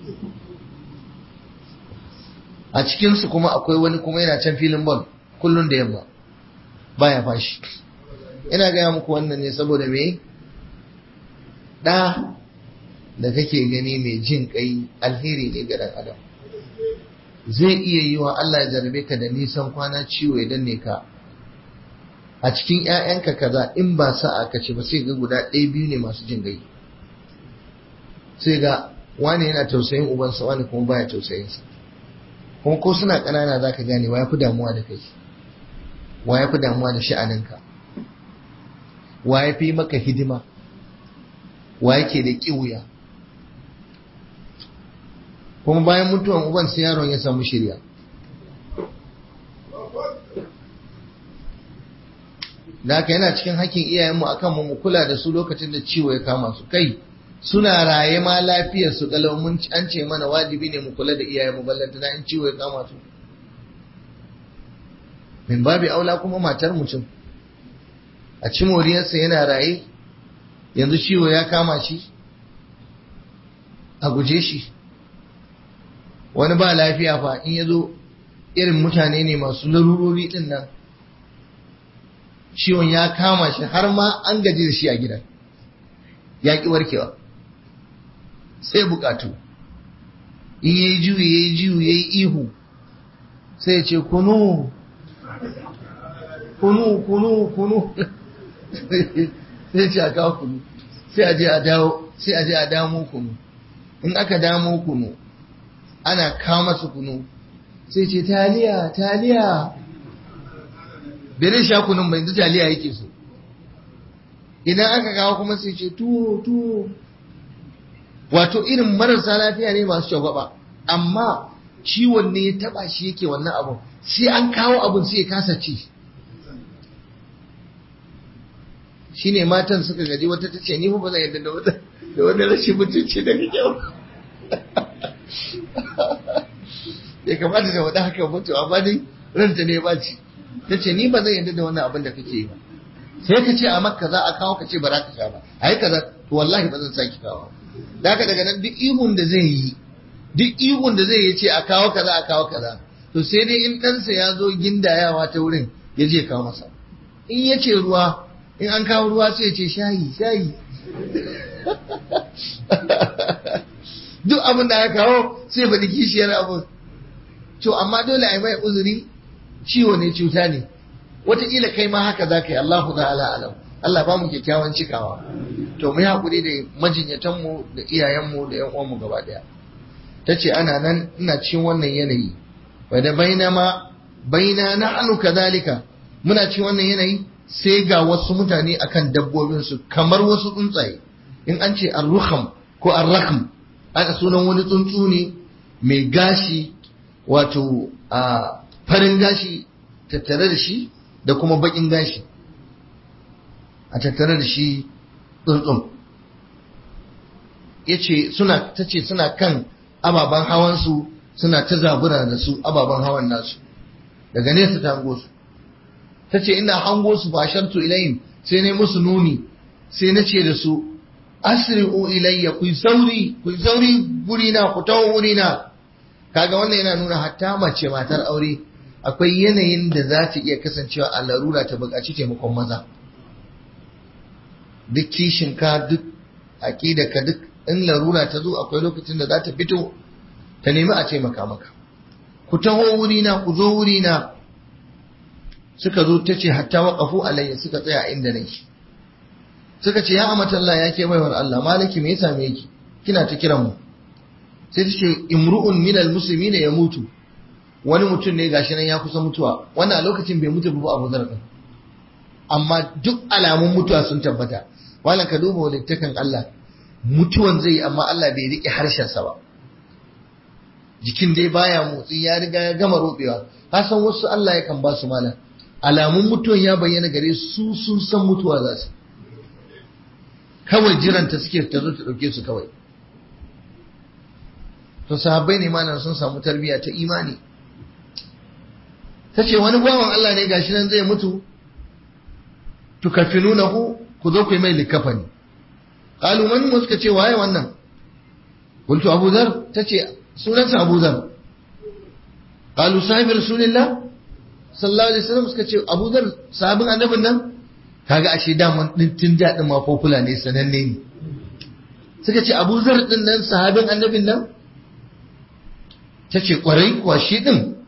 a cikinsu kuma akwai wani kuma yana can filin ball kullum da yamma baya fashi ina gaya muku wannan ne saboda me ɗa da kake gani mai jin kai alheri ne ga ɗan adam zai iya yi wa Allah ya jarabe ka da nisan kwana ciwo ya danne ka a cikin ‘ya'yanka kaza in ba sa'a ka ce ba sai ga guda ɗaya biyu ne masu jin gai sai ga wani yana tausayin ubansa wani kuma baya tausayinsa kuma ko suna ƙanana za ka gane wa ya fi damuwa da kai wa ya fi damuwa da sha'aninka wa ya fi maka hidima wa yake da ƙiwuya kuma bayan mutuwan uban sai yaron ya samu shirya da haka yana cikin hakkin iyayenmu akan mu kula da su lokacin da ciwo ya kama su kai suna raye ma lafiyar su kalau mun an ce mana wajibi ne mu kula da iyayen mu ballanta na in ciwo ya kama su min babi aula kuma matar mutum a ci moriyarsa yana raye yanzu ciwo ya kama shi a guje shi wani ba lafiya fa in ya zo irin mutane ne masu larurori din nan ciwon ya kama shi har ma an gaji da shi a gidan ya ƙi warkewa sai bukatu in ya yi juyi ya yi juyi ya yi ihu sai ya ce kunu kunu kunu kunu sai ce a kawo kunu sai a je a dawo sai a je a damo kunu in aka damo kunu ana kawo masa kunu sai ce taliya taliya bai sha kunun bai yanzu taliya yake so idan aka kawo kuma sai ce tuwo tuwo wato irin marasa lafiya ne masu shagwaba amma ciwon ne ya taba shi yake wannan abun sai an kawo abun sai ya kasa ci shine matan suka gaji wata ta ce ni ba zan yadda da wata da wani rashin mutunci daga kyau ya kamata da wada haka mutu amma dai ranta ne ba ci ta ce ni ba zan yadda da wannan abin da kake yi ba sai ka ce a makka za a kawo ka ce ba za ka sha ba a yi kaza to wallahi ba zan saki kawo da haka daga nan duk ihun da zai yi duk ihun da zai yi ce a kawo kaza a kawo kaza to sai dai in ɗansa ya zo gindayawa ta wurin ya je kawo masa in ya ce ruwa in an kawo ruwa sai ya ce shayi shayi duk abin da aka kawo sai faɗi kishiyar abin to amma dole a yi mai uzuri ciwo ne cuta ne wataƙila kai ma haka za ka yi Allahu ta'ala alam Allah ba mu kyakkyawan cikawa to mu yi haƙuri da majinyatanmu da iyayenmu da ƴan uwanmu gaba ɗaya ta ce ana nan ina cikin wannan yanayi wa da baina ma baina na anu kazalika muna cikin wannan yanayi sai ga wasu mutane akan dabbobinsu kamar wasu tsuntsaye in an ce arruham ko arrakam aka sunan wani tsuntsu ne mai gashi wato a farin gashi tattare da shi da kuma bakin gashi a tattare da shi tsuntsun ya ce suna ta ce suna kan ababen hawansu suna ta zabura da su ababen hawan nasu daga nesa ta hango su ta ce ina hango su ba shartu ilayhim sai ne musu nuni sai na ce da su asri'u ilayya ku sauri ku sauri gurina ku tawo wurina kaga wannan yana nuna hatta mace matar aure akwai yanayin da za ta iya kasancewa a larura ta buƙaci taimakon maza duk kishinka duk ka duk in larura ta zo akwai lokacin da za ta fito ta nemi a taimaka maka ku taho wurina ku zo wurina suka zo ta ce hatta waƙafu alayya suka tsaya inda nake suka ce ya amatalla ya ke baiwar Allah malaki me ya same ki kina ta kiran mu sai ta ce imru'un minal musulmi ne ya mutu wani mutum ne gashi nan ya kusa mutuwa wannan a lokacin bai mutu ba Abu Zar amma duk alamun mutuwa sun tabbata wannan ka duba walittakan Allah mutuwan zai amma Allah bai rike harshen sa ba jikin dai baya motsi ya riga ya gama robewa ka san wasu Allah yakan ba su malam alamun mutuwan ya bayyana gare su sun san mutuwa za su kawai jiranta suke ta zo ta dauke su kawai to sahabbai ne malam sun samu tarbiyya ta imani ta ce wani bawan Allah ne gashi nan zai mutu tukafinunahu ku zo ku yi mai likafani qalu man mu suka ce waye wannan qultu abu dhar tace sunansa abu dhar qalu sahibi rasulillah sallallahu alaihi wasallam suka ce abu dhar sahabin annabin nan kaga ashe daman din tun da din ma popular ne sananne ne suka ce abu dhar din nan sahabin annabin nan tace kwarai kuwa shi din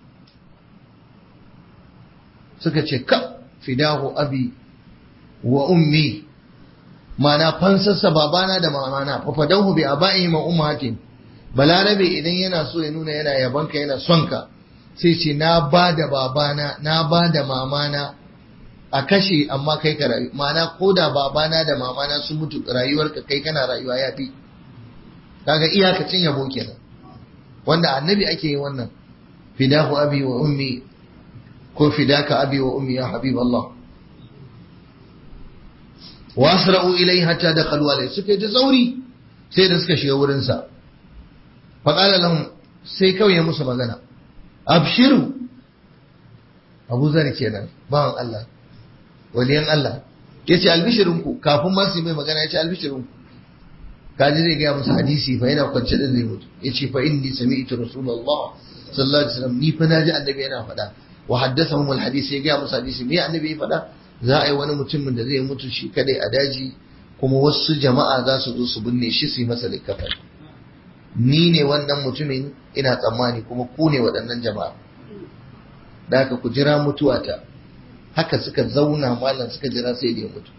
suka ce ka fidahu abi wa ummi mana fansarsa babana da mamana fa fadahu bi aba'i ma ummatin balarabe idan yana so ya nuna yana yabanka yana son ka sai ce na ba da babana na ba da mamana a kashe amma kai ka rayu mana ko da babana da mamana sun mutu rayuwarka kai kana rayuwa ya fi kaga iyakacin yabo kenan wanda annabi ake yi wannan fidahu abi wa ummi ko fidaka abi wa ummi ya habib Allah wa asra'u ilai hatta dakhalu alai suka yi ta sauri sai da suka shiga wurinsa faƙala lahum sai kawai ya musu magana abshiru abu zar kenan bawan Allah waliyan Allah ya ce albishirinku kafin ma su mai magana ya ce albishirinku kaji zai gaya musu hadisi fa yana kwance da zai mutu ya ce fa inni sami'tu rasulullah sallallahu alaihi wasallam ni fa naji annabi yana faɗa wa haddathahum alhadisi ya gaya musu hadisi me annabi ya faɗa za a yi wani mutumin da zai mutu shi kadai a daji kuma wasu jama'a za su zo su binne shi su yi masa likafani ni ne wannan mutumin ina tsammani kuma ku ne waɗannan jama'a da haka ku jira mutuwata haka suka zauna malam suka jira sai da ya mutu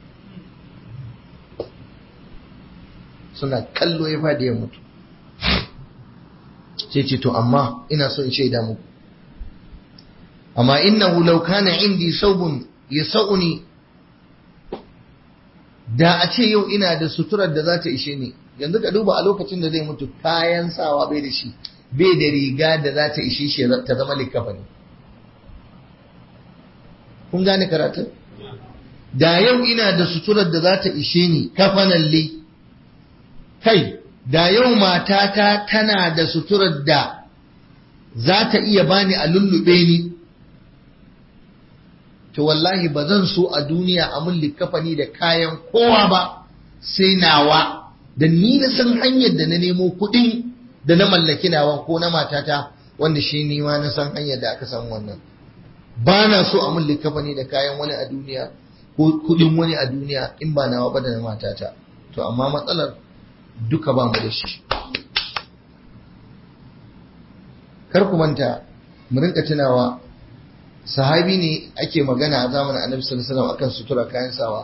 suna kallo ya fadi ya mutu sai ce to amma ina so in shaida muku amma innahu law kana indi saubun yasuni da a ce yau ina da suturar da za ta ishe ni yanzu ka duba a lokacin da zai mutu kayan sawa bai da shi bai da riga da za ta ishe shi ta zama likafa ne kun gane karatun da yau ina da suturar da za ta ishe ni kafanan li kai da yau matata tana da suturar da za ta iya bani a lullube ni to wallahi ba zan so a duniya a mun likafani da kayan kowa ba sai nawa da ni na san hanyar da na nemo kuɗin da na mallaki nawa ko na matata wanda shi ni ma na san hanyar da aka samu wannan ba na so a mun likafani da kayan wani a duniya ko kuɗin wani a duniya in ba nawa ba da na matata to amma matsalar duka ba mu da shi kar ku manta mu rinka tunawa sahabi ne ake magana a zamanin annabi sallallahu alaihi wasallam akan sutura kayan sawa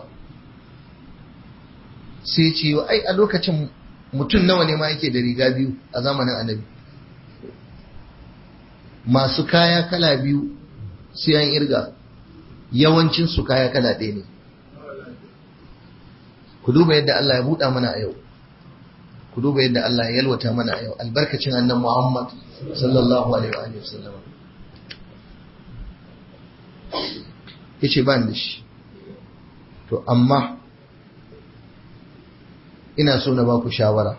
sai ce ai a lokacin mutum nawa ne ma yake da riga biyu a zamanin annabi masu kaya kala biyu sai an irga yawancin su kaya kala ɗaya ne ku duba yadda Allah ya buɗa mana a yau ku duba yadda Allah ya yalwata mana a yau albarkacin annan Muhammad sallallahu alaihi wa sallam yace ba ni shi to amma ina so na ba ku shawara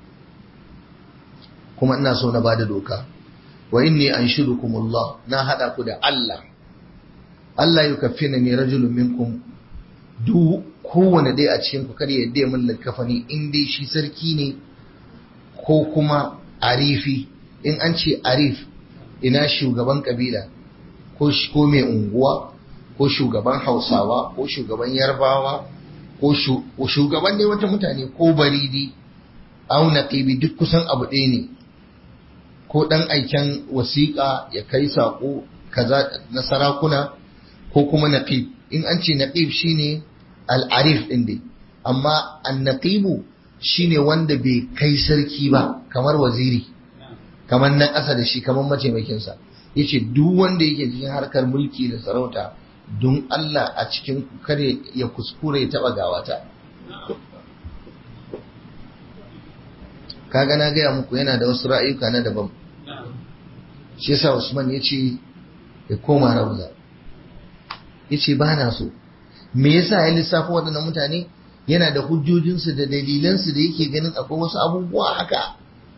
kuma ina so na ba da doka wa inni anshudukumullah na hada ku da Allah Allah yukaffina ni rajulun minkum duk kowane dai a cikin ku kada yadda mun likafani in dai shi sarki ne ko kuma arifi in an ce arif ina shugaban kabila ko ko mai unguwa ko shugaban hausawa ko shugaban yarbawa ko shugaban ne wata mutane ko baridi au naqibi duk kusan abu ɗaya ne ko ɗan aiken wasiƙa ya kai saƙo kaza na sarakuna ko kuma naqib in an ce naqib shine al'arif ɗin dai amma annaqibu shine wanda bai kai sarki ba kamar waziri kamar na ƙasa da shi kamar mataimakinsa ya ce duk wanda yake cikin harkar mulki da sarauta don Allah a cikin kare ya kuskure ya taɓa gawata kaga na gaya muku yana da wasu ra'ayuka na daban shi yasa Usman ya ce ya koma rauza ya ce ba na so me yasa ya lissafa waɗannan mutane yana da hujjojinsu da dalilansu da yake ganin akwai wasu abubuwa haka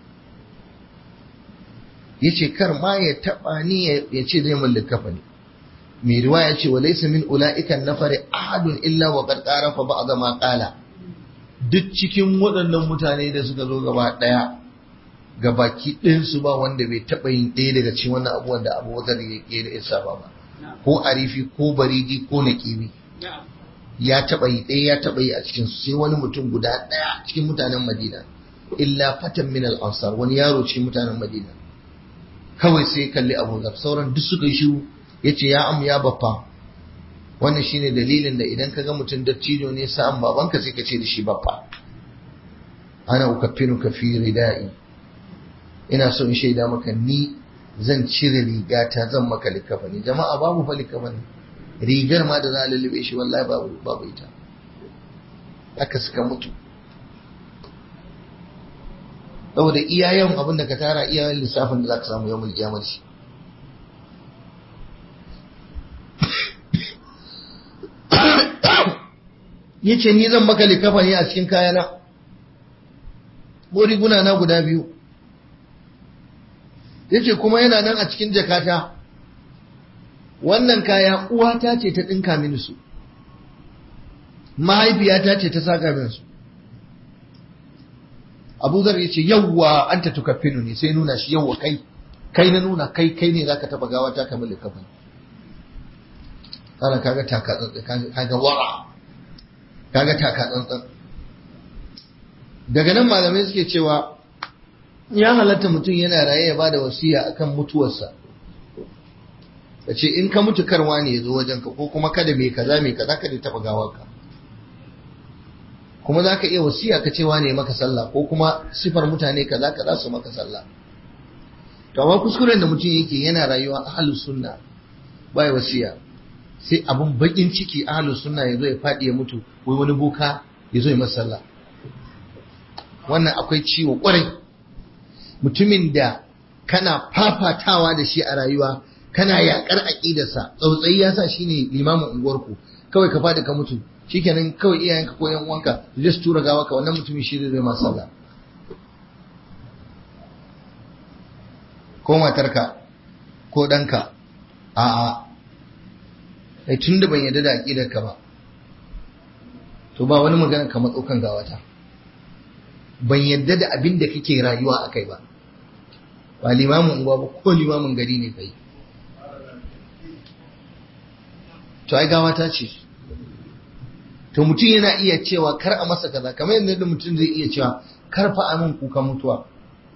ya ce kar ma ya taɓa ni ya ce zai mallaka fa ne mai riwa ya ce wa laysa min ula'ikan nafari ahadun illa wa qad qarafa ba'd ma qala duk cikin waɗannan mutane da suka zo gaba ɗaya ga baki ɗinsu ba wanda bai taɓa yin ɗaya daga cikin wannan abubuwan da Abu Bakar ya ke da isa ba ko arifi ko baridi ko naqibi ya taɓa yi ɗaya ya taɓa yi a cikin su sai wani mutum guda ɗaya cikin mutanen Madina illa fatan min al-ansar wani yaro cikin mutanen Madina kawai sai kalli Abu Zar sauran duk suka yi shiru yace ya am ya baffa wannan shine dalilin da idan kaga mutum dattijo ne sa'an babanka sai ka ce da shi baffa ana ukaffinuka fi ridai ina so in shaida maka ni zan cire rigata zan maka likafani jama'a babu fa likafani rigar ma da za a lullube shi wallahi babu babu ita aka suka mutu saboda iya yawan abin da ka tara iya yawan lissafin da za ka samu yawan kiyamar shi ya ce ni zan maka likafa ne a cikin kayana ko riguna na guda biyu yace kuma yana nan a cikin jakata wannan kaya uwata ce ta ɗinka mini su mahaifiyata ce ta saka min su abu zar ya ce yawwa an ta tukaffinu ne sai nuna shi yawwa kai kai na nuna kai kai ne zaka taba gawa ta kamar likafin kana kaga taka tsantsan kaga wara kaga taka tsantsan daga nan malamai suke cewa ya halatta mutum yana raye ya bada wasiya akan mutuwarsa ka ce in ka mutu karwa ne ya zo wajenka ko kuma kada mai kaza mai kaza kada taba gawarka kuma za ka iya wasiya ka cewa ne maka sallah ko kuma sifar mutane kaza kaza su maka sallah to amma kuskuren da mutum yake yana rayuwa ahlus sunna bai wasiya sai abun bakin ciki ahlus sunna ya zo ya fadi ya mutu wai wani boka ya zo ya masa sallah wannan akwai ciwo kwarai mutumin da kana fafatawa da shi a rayuwa kana yakar aqidarsa tsautsayi ya sa shine limamin unguwarku kawai ka fadi ka mutu shikenan kawai iyayenka ko yan uwanka su je su tura gawa ka wannan mutumin shi zai ma sallah ko matarka ko ɗanka a'a ai tun da ban yarda da aqidarka ba to ba wani magana ka matso kan gawata ban yarda da abin da kake rayuwa akai ba ba limamin unguwa ba ko limamin gari ne kai to ai gawata ce to mutum yana iya cewa kar a masa kaza kamar yadda mutum zai iya cewa kar fa amin kuka mutuwa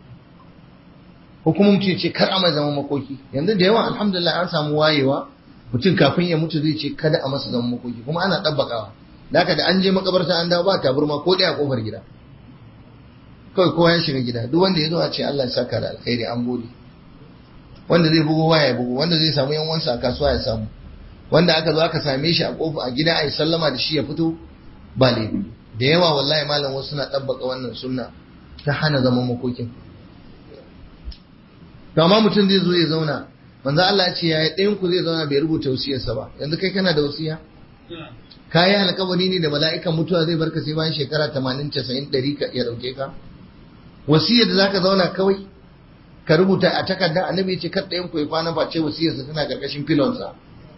ko kuma mutum ce kar a mai zama makoki yanzu da yawa alhamdulillah an samu wayewa mutum kafin ya mutu zai ce kada a masa zama makoki kuma ana ɗabbakawa da haka da an je makabarta an dawo ba taburma ko ɗaya kofar gida kawai kowa ya shiga gida duk wanda ya zo a ce Allah ya saka da alkhairi an gode wanda zai bugo waya ya bugo wanda zai samu yan wansa a kasuwa ya samu wanda aka zo aka same shi a kofa a gida a yi sallama da shi ya fito ba laifi da yawa wallahi malam wasu suna ɗabbaka wannan sunna ta hana zaman makokin to amma mutum zai zo ya zauna manzo Allah ya ce ya ɗayan ku zai zauna bai rubuta wasiyarsa ba yanzu kai kana da wasiya kayi alkawari ne da mala'ikan mutuwa zai barka sai bayan shekara 80 90 100 ya dauke ka wasiyar da zaka zauna kawai ka rubuta a takarda annabi ya ce kar ɗayan ku ya kwana ba ce wasiyarsa tana karkashin filonsa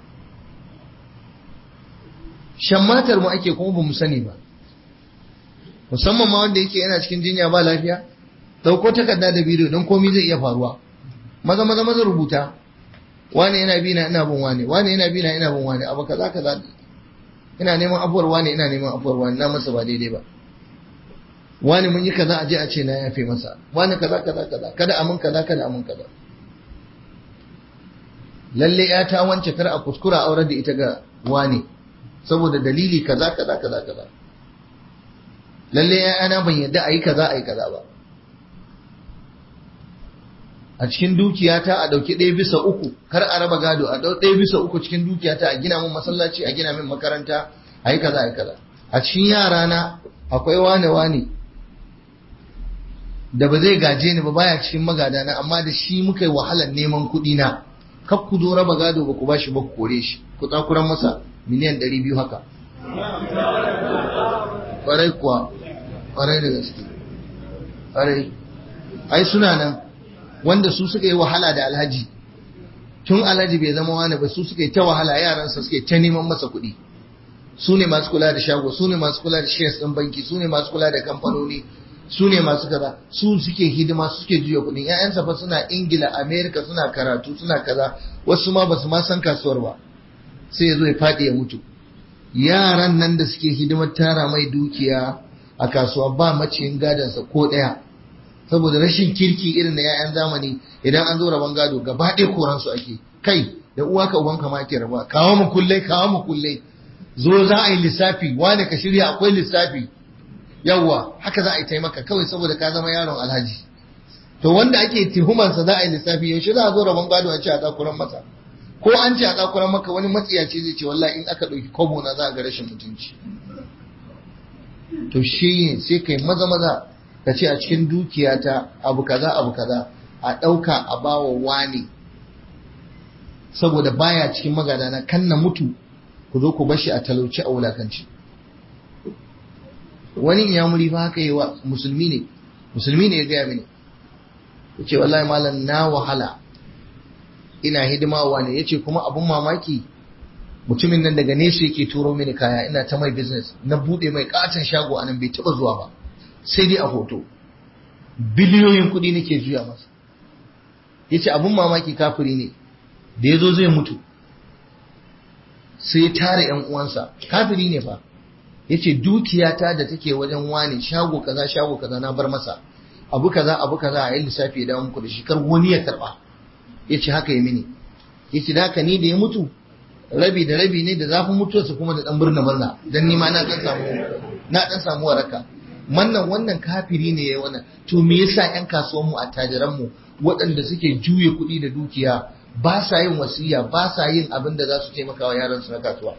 shammatar mu ake kuma ba mu sani ba musamman ma wanda yake yana cikin jinya ba lafiya dauko takarda da bidiyo don komai zai iya faruwa maza maza maza rubuta wani yana bi na ina bin wani wani yana bi na ina bin wani abu kaza kaza ina neman afuwar wani ina neman afuwar wani na masa ba daidai ba wani mun yi kaza a je a ce na yafe masa wani kaza kaza kaza kada amin kaza kada amin kaza lalle ya ta wance kar a kuskura aurar da ita ga wani saboda dalili kaza kaza kaza kaza lalle ya ana ban yadda a yi kaza a yi kaza ba a cikin dukiyata a ɗauki ɗaya bisa uku kar a raba gado a ɗau ɗaya bisa uku cikin dukiyata a gina min masallaci a gina min makaranta a yi kaza a yi kaza a cikin yarana akwai wane wane da ba zai gaje ni ba baya cikin magadana amma da shi muka yi wahalar neman kuɗi na kar ku zo raba gado ba ku ba shi ba ku kore shi ku tsakuran masa miliyan ɗari biyu haka ƙwarai kuwa ƙwarai da gaske ƙwarai ai suna nan wanda su suka yi wahala da alhaji tun alhaji bai zama wani ba su suka yi ta wahala yaransa suka yi ta neman masa kuɗi su ne masu kula da shago su ne masu kula da shares ɗin banki su ne masu kula da kamfanoni su ne masu kaza su suke hidima su suke juya kuɗin ƴaƴansa fa suna ingila america suna karatu suna kaza wasu ma basu ma san kasuwar ba sai ya zo ya faɗi ya mutu yaran nan da suke hidimar tara mai dukiya a kasuwa ba maciyin gadansa ko ɗaya saboda rashin kirki irin na 'ya'yan zamani idan an zo rabon gado gaba ɗaya koransu ake kai da uwa ka ubanka ma ake raba kawo mu kullai kawo mu kullai zo za a yi lissafi wane ka shirya akwai lissafi yawwa haka za a yi taimaka kawai saboda ka zama yaron alhaji to wanda ake tuhumarsa za a yi lissafi yaushe za a zo rabon gado a ce a tsakuran masa ko an ce a tsakuran maka wani matsiyaci zai ce wallahi in aka ɗauki kobo na za a ga rashin mutunci to shi sai kai maza maza ka ce a cikin dukiyata abu kaza abu kaza a ɗauka a bawa wani saboda baya cikin magadana kan na mutu ku zo ku bashi a talauci a wulakanci wani ya muri ba haka yi wa musulmi ne musulmi ne ya gaya mini ya ce wallahi malam na wahala ina hidimawa ne ya ce kuma abun mamaki mutumin nan daga nesa yake turo mini kaya ina ta mai business na bude mai katon shago anan bai taba zuwa ba sai dai a hoto biliyoyin kuɗi nake juya masa ya ce abun mamaki kafiri ne da ya zo zai mutu sai ya tara yan uwansa kafiri ne fa ya ce dukiyata da take wajen wani shago kaza shago kaza na bar masa abu kaza abu kaza a yi lissafi ya dawo muku da shi kar wani ya karba ya ce haka ya mini ya ce da haka ni da ya mutu rabi da rabi ne da zafin mutuwarsa kuma da dan murna murna dan ni ma na dan samu na dan samu waraka wannan wannan kafiri ne ya wannan to me yasa yan kasuwan mu attajiran mu waɗanda suke juye kuɗi da dukiya ba sa yin wasiya ba sa yin abin da za su taimaka wa yaran su na kasuwa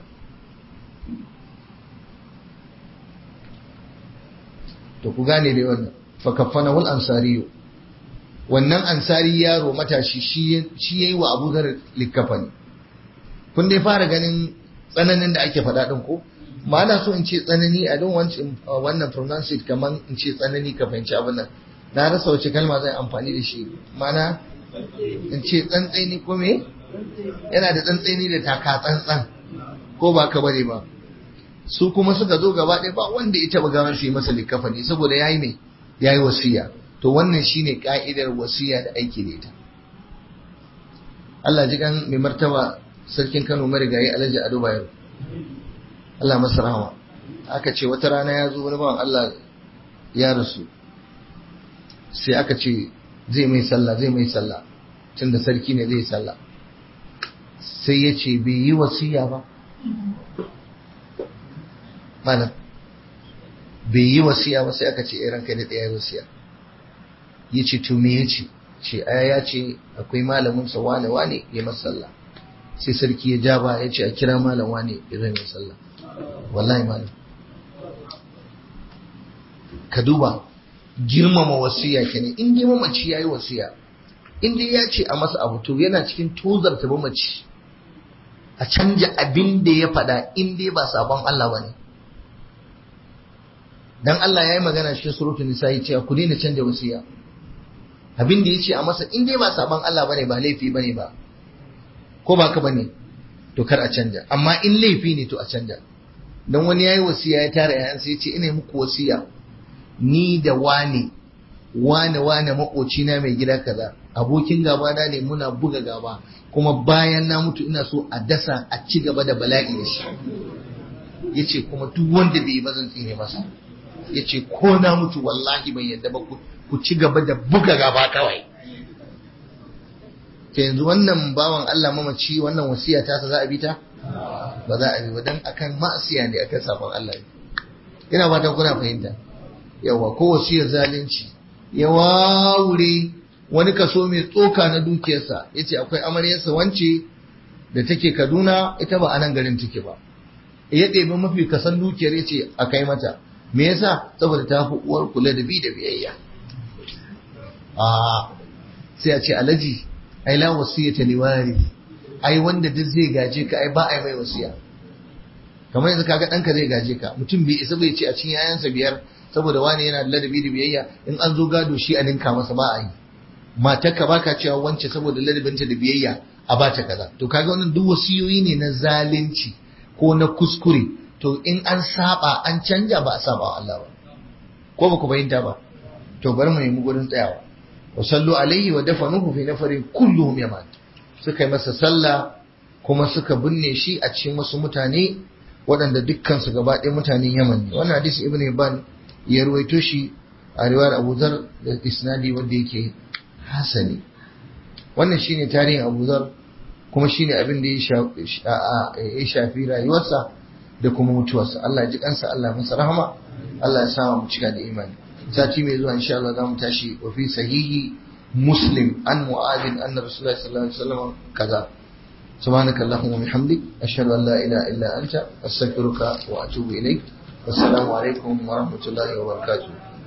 to ku gane dai wannan fa kafana wal ansariyu wannan ansari yaro matashi shi yayi wa Abu Dhar likafani kun dai fara ganin tsananin da ake faɗa ɗin ko ma na so in ce tsanani a don wannan pronounce it kamar in ce tsanani ka fahimci abin nan na rasa wace kalma zan amfani da shi mana in ce tsantsaini ko me yana da tsantsaini da taka tsantsan ko ba ka bane ba su kuma suka zo gaba ɗaya ba wanda ya taɓa gawar su yi masa likafani saboda yayi mai yayi wasiya to wannan shine ka'idar wasiya da aiki da ita Allah ji kan mai martaba sarkin Kano marigayi Alhaji Ado Bayero Allah masa rahama aka ce wata rana ya zo wani bawan Allah ya rasu sai aka ce zai mai sallah zai mai sallah tunda sarki ne zai sallah sai ya ce bai yi wasiya ba malam bai yi wasiya ba sai aka ce iran kai da ɗaya wasiya ya ce to me ya ce ce aya ya ce akwai malamin sa wane wane ya masa sallah sai sarki ya ja ba ya ce a kira malam wane ya zai mai sallah wallahi malam ka duba girmama wasiya kenan in dai mamaci yayi wasiya in dai ya ce a masa abu to yana cikin tozarta mamaci a canja abin da ya faɗa in dai ba sabon Allah ba ne dan Allah ya yi magana cikin suratul nisa ya ce ku daina canja wasiya abin da ya ce a masa in dai ba sabon Allah bane ba laifi bane ba ko ba ka bane to kar a canja amma in laifi ne to a canja dan wani yayi wasiya ya tara yayan sai ya ce ina muku wasiya ni da wane wane wane makocina mai gida kaza abokin gaba na ne muna buga gaba kuma bayan na mutu ina so a dasa a ci gaba da bala'i da shi yace kuma duk wanda bai yi ba zan tsine masa yace ko na mutu wallahi ban yadda ba ku ci gaba da buga gaba kawai ke yanzu wannan bawan Allah mamaci wannan wasiya ta za a bi ta ba za a bi ba dan akan ma'asiya ne akan sabon Allah ina fatan kuna fahimta yawa ko wasiyar zalunci ya wawure wani kaso mai tsoka na dukiyarsa ya ce akwai amaryarsa wance da take kaduna ita ba a nan garin take ba ya ɗebi mafi kasan dukiyar ya ce a kai mata me yasa saboda ta fi uwar kula da bi da biyayya a sai a ce alaji ai la wasiyata liwari ai wanda duk zai gaje ka ai ba ai mai wasiya kamar yanzu kaga ɗanka zai gaje ka mutum bai isa bai ce a cikin yayansa biyar saboda wani yana da ladabi da biyayya in an zo gado shi a ninka masa ba a yi matarka baka cewa wance saboda ladabinta da biyayya a bata kaza to kaga wannan duk wasiyoyi ne na zalunci ko na kuskure to in an saba an canja ba a saba wa Allah ba ko ba ku fahimta ba to bari mu nemi gurin tsayawa wa sallu alaihi wa dafanuhu fi nafarin kulluhum yaman suka yi masa sallah kuma suka binne shi a cikin wasu mutane waɗanda dukkan su gaba ɗaya mutanen Yaman ne wannan hadisi ibnu Hibban ya ruwaito shi a riwayar Abu Zar da isnadi wanda yake hasani wannan shine tarihin Abu Zar kuma shine abin da ya shafi rayuwarsa da kuma mutuwarsa Allah ya ji kansa Allah masa rahama Allah ya sa mu cika da imani sati mai zuwa insha Allah zamu tashi wa fi sahihi muslim an mu'adin anna rasulullahi sallallahu alaihi wasallam kaza سبحانك اللهم وبحمدك أشهد أن لا إله إلا أنت أستغفرك وأتوب إليك والسلام عليكم ورحمة الله وبركاته